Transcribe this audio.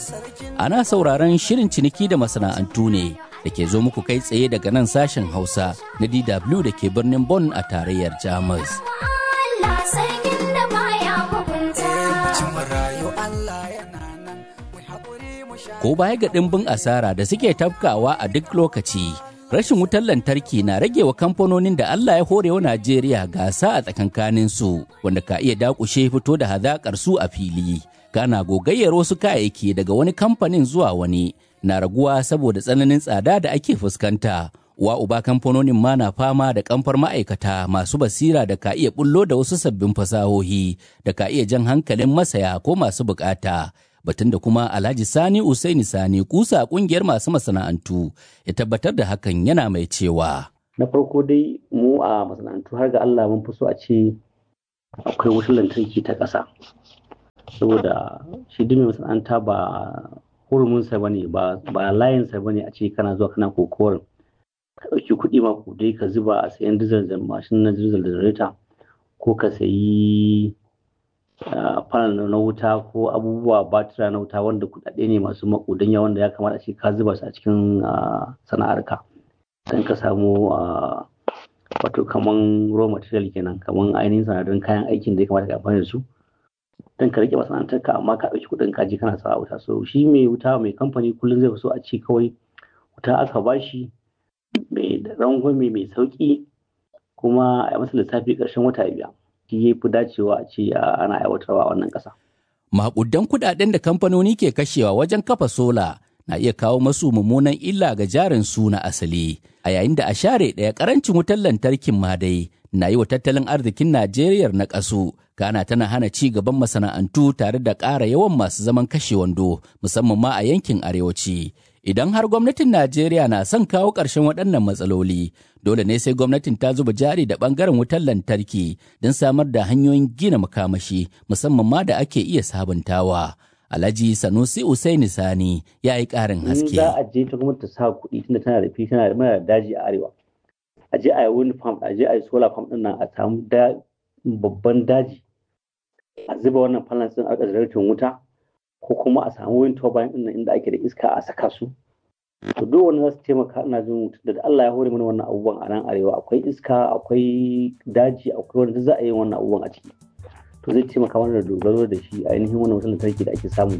Ana sauraron shirin ciniki da masana'antu ne da ke zo muku kai tsaye daga nan sashen Hausa na DW da ke birnin Bonn a tarayyar Jamus. Ko baya ga ɗimbin asara da suke tafkawa a duk lokaci, rashin wutar lantarki na rage wa kamfanonin da Allah ya hore wa Najeriya gasa a tsakankanin su wanda ka iya dakushe fito da hazaƙar su a fili. Kana gogayyar wasu kayayyaki daga wani kamfanin zuwa wani na raguwa saboda tsananin tsada da ake fuskanta. Wa uba kamfanonin ma na fama da kamfar ma'aikata masu basira da ka iya bullo da wasu sabbin fasahohi da ka iya jan hankalin masaya ko masu bukata. batun da kuma Alhaji Sani Usaini Sani kusa kungiyar masu masana'antu ya tabbatar da hakan yana mai cewa. Na farko dai mu a masana'antu har ga Allah mun fi so a ce akwai wutar lantarki ta ƙasa. Saboda shi duk masana'anta ba hurumunsa ba ne ba layinsa ba ne a ce kana zuwa kana kokowar ka ɗauki kuɗi ma dai ka zuba a sayan dizal da mashin na dizal da ko ka sayi fanal na wuta ko abubuwa batira na wuta wanda kudade ne masu makudanya wanda ya kamata ce ka zuba su a cikin sana'arka don ka samu wato kaman raw material kenan kaman ainihin sanadun kayan aikin da ya kamata ka amfani da su don ka rike masana'antarka amma ka ɗauki kuɗin kaji kana sa wuta so shi mai wuta mai kamfani kullum zai fi so a ce kawai wuta aka bashi mai rangwame mai sauki kuma a masa lissafi ƙarshen wata biya shi ya fi dacewa a ce ana aiwatarwa a wannan ƙasa. Maƙudan kuɗaɗen da kamfanoni ke kashewa wajen kafa sola na iya kawo masu mummunan illa ga jarin su na asali, a yayin da a share ɗaya ƙarancin wutar lantarkin ma dai na yi wa tattalin arzikin Najeriya na ƙasu, kana tana hana ci gaban masana'antu tare da ƙara yawan masu zaman kashe wando, musamman ma a yankin arewaci. Idan har gwamnatin Najeriya na son kawo ƙarshen waɗannan matsaloli, dole ne sai gwamnatin ta zuba jari da ɓangaren wutar lantarki don samar da hanyoyin gina makamashi musamman ma da ake iya sabuntawa. Alhaji Sanusi Usaini Sani ya yi ƙarin haske. Za a je ta gwamnati ta sa kuɗi tunda tana da fi tana da mana daji a arewa. A je a yi wind farm, a je a yi solar farm ɗin nan a samu babban daji. A zuba wannan panels ɗin a ƙasar wuta. ko kuma a samu wind turbine ɗin inda ake da iska a saka su. To duk wani za su taimaka ina jin da Allah ya hore mana wannan abubuwan a nan arewa akwai iska akwai daji akwai wanda za a yi wannan abubuwan a ciki. To zai taimaka mana da dogaro da shi ainihin wannan wutar lantarki da ake samu